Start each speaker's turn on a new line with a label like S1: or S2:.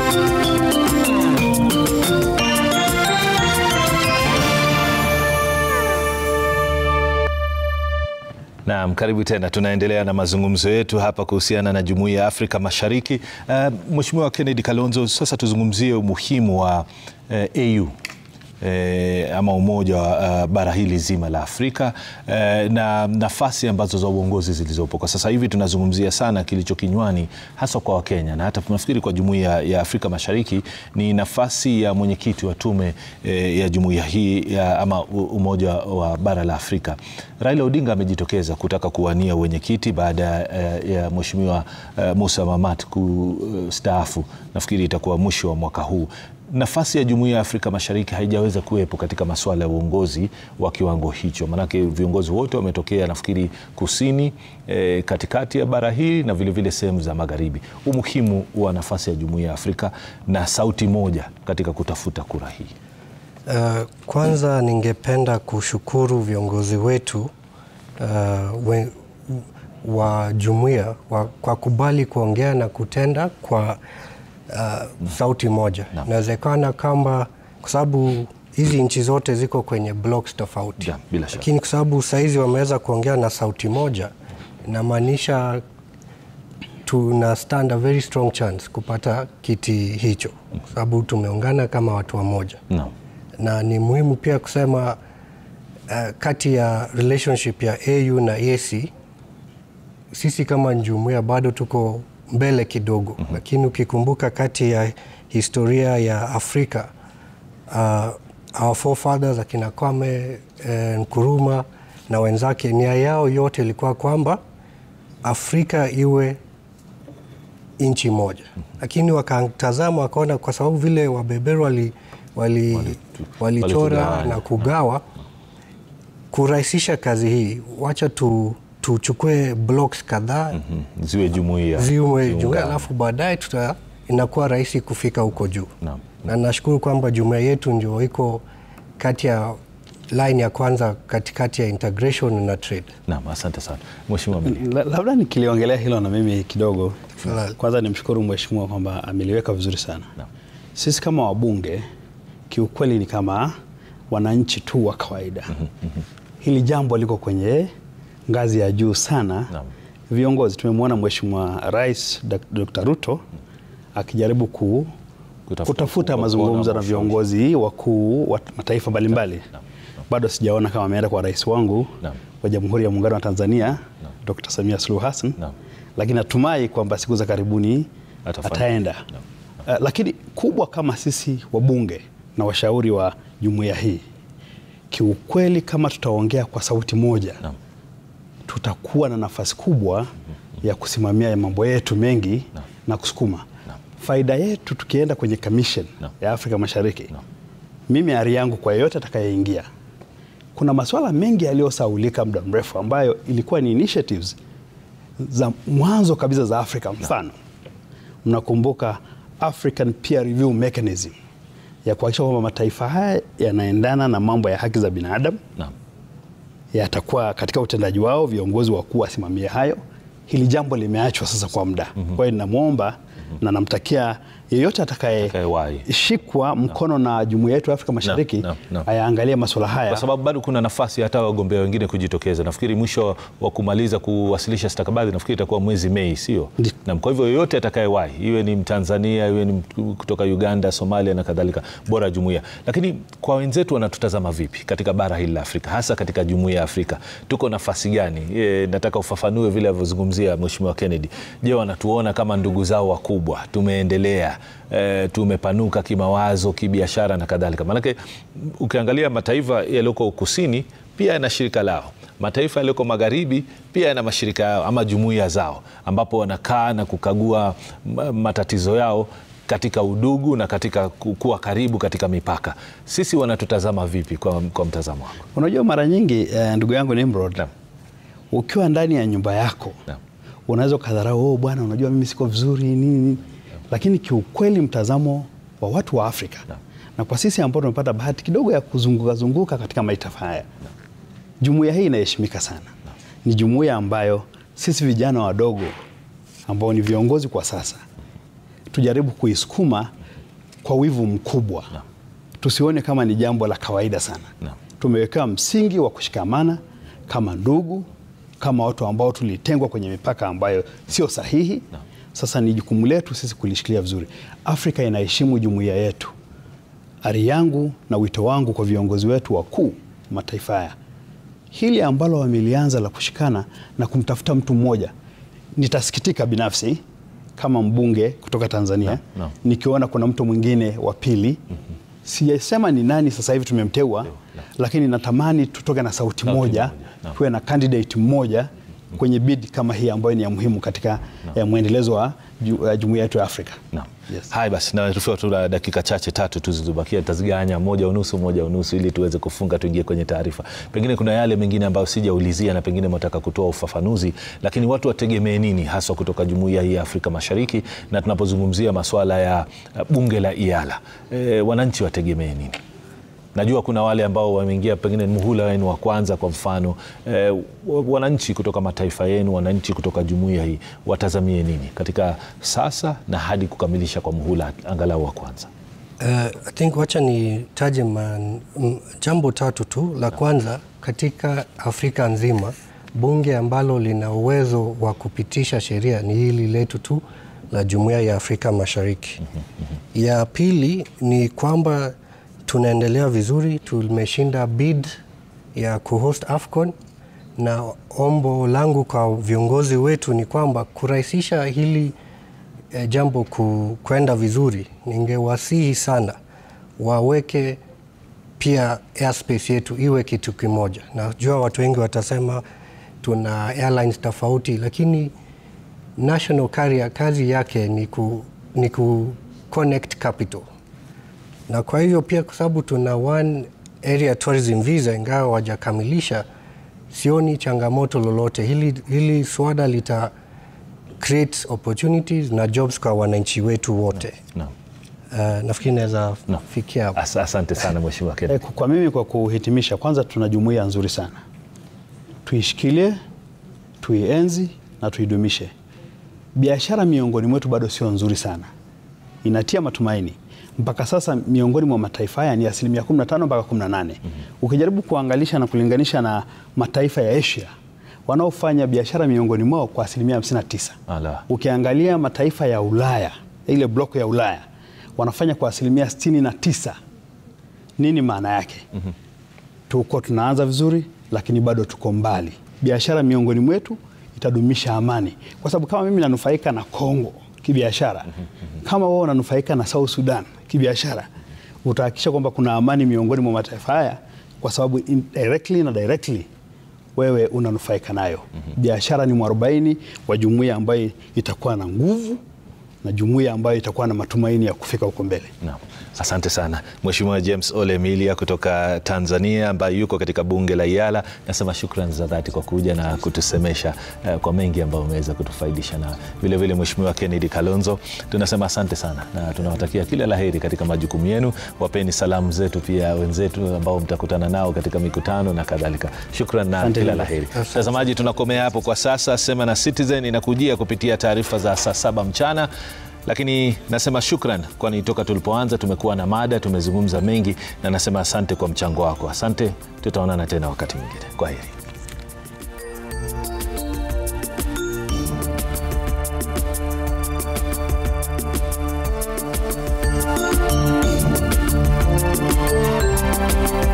S1: Naam, karibu tena. Tunaendelea na mazungumzo yetu hapa kuhusiana na Jumuiya ya Afrika Mashariki. Uh, Mheshimiwa Kennedy Kalonzo, sasa tuzungumzie umuhimu wa uh, AU E, ama umoja wa uh, bara hili zima la Afrika e, na nafasi ambazo za uongozi zilizopo kwa sasa hivi. Tunazungumzia sana kilicho kinywani hasa kwa Wakenya na hata tunafikiri kwa jumuiya ya Afrika Mashariki ni nafasi ya mwenyekiti wa tume e, ya jumuiya hii ya, ama umoja wa bara la Afrika. Raila Odinga amejitokeza kutaka kuwania uwenyekiti baada e, ya Mheshimiwa e, Musa Mamat kustaafu. Nafikiri itakuwa mwisho wa mwaka huu. Nafasi ya Jumuiya ya Afrika Mashariki haijaweza kuwepo katika masuala ya uongozi wa kiwango hicho, maanake viongozi wote wametokea nafikiri kusini, e, katikati ya bara hili na vilevile sehemu za magharibi. Umuhimu wa nafasi ya Jumuiya ya Afrika na sauti moja katika kutafuta kura hii.
S2: Uh, kwanza ningependa kushukuru viongozi wetu uh, we, wa jumuiya kwa kubali kuongea na kutenda kwa Uh, sauti moja. Inawezekana kwamba kwa sababu hizi nchi zote ziko kwenye blocks tofauti, lakini kwa sababu saizi wameweza kuongea na sauti moja, inamaanisha tuna stand a very strong chance kupata kiti hicho, kwa sababu tumeungana kama watu wamoja no. Na ni muhimu pia kusema uh, kati ya relationship ya AU na EAC sisi kama jumuiya bado tuko mbele kidogo mm -hmm. Lakini ukikumbuka kati ya historia ya Afrika uh, our forefathers akina Kwame eh, Nkrumah na wenzake, nia yao yote ilikuwa kwamba Afrika iwe nchi moja mm -hmm. Lakini wakatazama wakaona, kwa sababu vile wabeberu walichora wali, wali wali na kugawa kurahisisha kazi hii, wacha tu tuchukue blocks kadhaa
S1: mm -hmm. ziwe jumuiya
S2: ziwe jumuiya, alafu baadaye tuta inakuwa rahisi kufika huko juu na, na nashukuru kwamba jumuiya yetu ndio iko kati ya line ya kwanza katikati ya integration na trade.
S1: Naam, asante sana Mheshimiwa.
S3: Labda nikiliongelea hilo na mimi kidogo. Kwanza nimshukuru Mheshimiwa kwamba ameliweka vizuri sana na. Sisi kama wabunge kiukweli ni kama wananchi tu wa kawaida mm -hmm. Hili jambo liko kwenye ngazi ya juu sana na. Viongozi tumemwona Mheshimiwa Rais Dr. Ruto akijaribu ku, kutafuta, kutafuta mazungumzo na viongozi wakuu wa mataifa mbalimbali. Bado sijaona kama ameenda kwa rais wangu na. wa Jamhuri ya Muungano wa Tanzania na. Dr. Samia Suluhu Hassan, lakini natumai kwamba siku za karibuni Atafanya. ataenda na. Uh, lakini kubwa kama sisi wabunge na washauri wa jumuiya hii, kiukweli kama tutaongea kwa sauti moja na tutakuwa na nafasi kubwa ya kusimamia mambo yetu mengi no. na kusukuma no. faida yetu tukienda kwenye commission no. ya Afrika Mashariki no. Mimi ari yangu kwa yeyote atakayeingia, kuna masuala mengi yaliyosaulika muda mrefu ambayo ilikuwa ni initiatives za mwanzo kabisa za Afrika. Mfano no. mnakumbuka African Peer Review Mechanism ya kuhakikisha kwamba mataifa haya yanaendana na mambo ya haki za binadamu no yatakuwa katika utendaji wao, viongozi wakuu wasimamie hayo. Hili jambo limeachwa sasa kwa muda mm -hmm. Kwa hiyo ninamwomba mm -hmm. na namtakia yeyote atakayeshikwa mkono no. na jumuiya yetu ya Afrika Mashariki no, no, no. ayaangalie masuala haya,
S1: kwa sababu bado kuna nafasi hata wagombea wengine kujitokeza. Nafikiri mwisho wa kumaliza kuwasilisha stakabadhi nafikiri itakuwa mwezi Mei, sio? Na kwa hivyo yeyote atakayewahi, iwe ni Mtanzania, iwe ni kutoka Uganda, Somalia na kadhalika, bora jumuiya. Lakini kwa wenzetu wanatutazama vipi katika bara hili la Afrika, hasa katika jumuiya ya Afrika, tuko nafasi gani? E, nataka ufafanue vile alivyozungumzia Mheshimiwa Kennedy. Je, wanatuona kama ndugu zao wakubwa, tumeendelea E, tumepanuka kimawazo, kibiashara na kadhalika. Maanake ukiangalia mataifa yaliyoko kusini pia yana shirika lao, mataifa yaliyoko magharibi pia yana mashirika yao ama jumuiya zao, ambapo wanakaa na kukagua matatizo yao katika udugu na katika kuwa karibu katika mipaka. Sisi wanatutazama vipi kwa, kwa mtazamo wako?
S3: Unajua, mara nyingi eh, ndugu yangu Nimrod, ukiwa ndani ya nyumba yako unaweza ukadharau, oh, bwana, unajua mimi siko vizuri nini lakini kiukweli mtazamo wa watu wa Afrika na, na kwa sisi ambao tumepata bahati kidogo ya kuzunguka zunguka katika mataifa haya, jumuiya hii inaheshimika sana na. Ni jumuiya ambayo sisi vijana wadogo ambao ni viongozi kwa sasa tujaribu kuisukuma kwa wivu mkubwa tusione kama ni jambo la kawaida sana
S1: Naam.
S3: tumewekewa msingi wa kushikamana kama ndugu kama watu ambao tulitengwa kwenye mipaka ambayo sio sahihi sasa ni jukumu letu sisi kulishikilia vizuri afrika inaheshimu jumuiya yetu ari yangu na wito wangu kwa viongozi wetu wakuu mataifa haya hili ambalo wamelianza la kushikana na kumtafuta mtu mmoja nitasikitika binafsi kama mbunge kutoka Tanzania
S1: Naam, naam.
S3: nikiona kuna mtu mwingine wa pili sijasema ni nani sasa hivi tumemteua lakini natamani tutoke na sauti moja
S1: moja, naam.
S3: tuwe na candidate mmoja kwenye bid kama hii ambayo ni ya muhimu katika eh, mwendelezo wa ju- wa jumuiya yetu ya Afrika.
S1: Naam.
S3: Yes.
S1: Haya basi, na tufiwa tu na dakika chache tatu tu zilizobakia, tazigawanya moja unusu moja unusu, ili tuweze kufunga tuingie kwenye taarifa. Pengine kuna yale mengine ambayo sijaulizia na pengine mnataka kutoa ufafanuzi, lakini watu wategemee nini haswa kutoka jumuiya hii ya Afrika Mashariki, na tunapozungumzia masuala ya uh, bunge la IALA e, wananchi wategemee nini? Najua kuna wale ambao wameingia pengine ni muhula wenu wa kwanza, kwa mfano eh, wananchi kutoka mataifa yenu, wananchi kutoka jumuiya hii watazamie nini katika sasa na hadi kukamilisha kwa muhula angalau wa kwanza?
S2: Uh, I think wacha nitaje man- m- jambo tatu tu. La kwanza, katika Afrika nzima bunge ambalo lina uwezo wa kupitisha sheria ni hili letu tu la Jumuiya ya Afrika Mashariki. Ya pili ni kwamba tunaendelea vizuri, tumeshinda bid ya kuhost AFCON na ombo langu kwa viongozi wetu ni kwamba kurahisisha hili e, jambo ku, kwenda vizuri, ningewasihi sana waweke pia airspace yetu iwe kitu kimoja. Najua watu wengi watasema tuna airlines tofauti, lakini national carrier kazi yake ni ku, ni ku connect capital na kwa hivyo pia kwa sababu tuna one area tourism visa ingawa wajakamilisha, sioni changamoto lolote. Hili, hili swada lita create opportunities na jobs kwa wananchi wetu wote.
S1: Naam.
S2: Uh, nafikiri naweza
S1: Naam.
S2: fikia hapo.
S1: As- Asante sana Mheshimiwa Ken.
S3: Eh, Kwa mimi kwa kuhitimisha, kwanza tuna jumuiya nzuri sana, tuishikilie, tuienzi na tuidumishe. Biashara miongoni mwetu bado sio nzuri sana, inatia matumaini. Mpaka sasa miongoni mwa mataifa haya ni asilimia 15 mpaka 18. Ukijaribu kuangalisha na kulinganisha na mataifa ya Asia wanaofanya biashara miongoni mwao kwa asilimia 59.
S1: Ala.
S3: Ukiangalia mataifa ya Ulaya, ile bloko ya Ulaya wanafanya kwa asilimia 69. Nini maana yake? Tuko tunaanza vizuri, lakini bado tuko mbali. Biashara miongoni mwetu itadumisha amani, kwa sababu kama mimi nanufaika na Kongo kibiashara, kama wao wananufaika na South Sudan kibiashara, utahakikisha kwamba kuna amani miongoni mwa mataifa haya, kwa sababu indirectly na directly wewe unanufaika nayo. Biashara ni mwarobaini wa jumuiya ambayo itakuwa na nguvu na jumuiya ambayo itakuwa na matumaini ya kufika huko mbele.
S1: Naam. Asante sana Mheshimiwa James Ole Emilia kutoka Tanzania ambaye yuko katika bunge la IALA. Nasema shukrani za dhati kwa kuja na kutusemesha eh, kwa mengi ambayo umeweza kutufaidisha, na vilevile Mheshimiwa Kennedy Kalonzo tunasema asante sana na tunawatakia kila laheri katika majukumu yenu. Wapeni salamu zetu pia wenzetu ambao mtakutana nao katika mikutano na kadhalika. Shukran na
S3: Asante
S1: kila
S3: sana.
S1: laheri. Mtazamaji, tunakomea hapo kwa sasa. Sema na Citizen inakujia kupitia taarifa za saa saba mchana lakini nasema shukran, kwani toka tulipoanza tumekuwa na mada, tumezungumza mengi, na nasema asante kwa mchango wako. Asante, tutaonana tena wakati mwingine. Kwa heri.